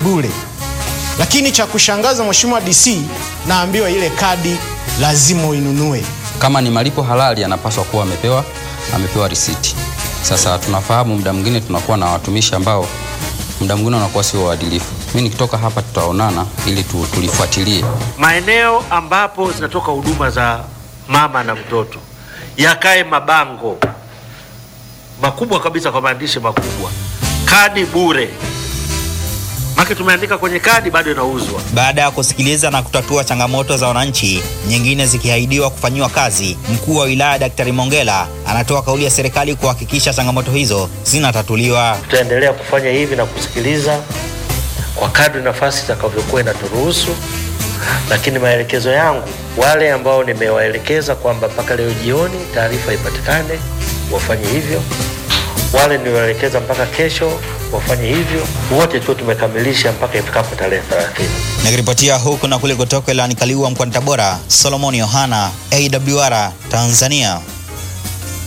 bure. Lakini cha kushangaza, Mheshimiwa DC, naambiwa ile kadi lazima uinunue. Kama ni malipo halali, anapaswa kuwa amepewa amepewa risiti. Sasa tunafahamu muda mwingine tunakuwa na watumishi ambao muda mwingine wanakuwa sio waadilifu. Mimi nikitoka hapa tutaonana ili tu, tulifuatilie maeneo ambapo zinatoka huduma za mama na mtoto yakae mabango makubwa kabisa kwa maandishi makubwa, kadi bure. Maki tumeandika kwenye kadi, bado inauzwa. Baada ya kusikiliza na kutatua changamoto za wananchi, nyingine zikiahidiwa kufanyiwa kazi, mkuu wa wilaya Daktari Mongela anatoa kauli ya serikali kuhakikisha changamoto hizo zinatatuliwa. Tutaendelea kufanya hivi na kusikiliza kwa kadri nafasi itakavyokuwa inaturuhusu, lakini maelekezo yangu wale ambao nimewaelekeza kwamba mpaka leo jioni taarifa ipatikane wafanye hivyo, wale niliwaelekeza mpaka kesho wafanye hivyo, wote tu tumekamilisha mpaka ifikapo tarehe 30. Nikiripotia huku na kule kutoka Ilani Kaliua mkoani Tabora, Solomon Yohana, AWR Tanzania.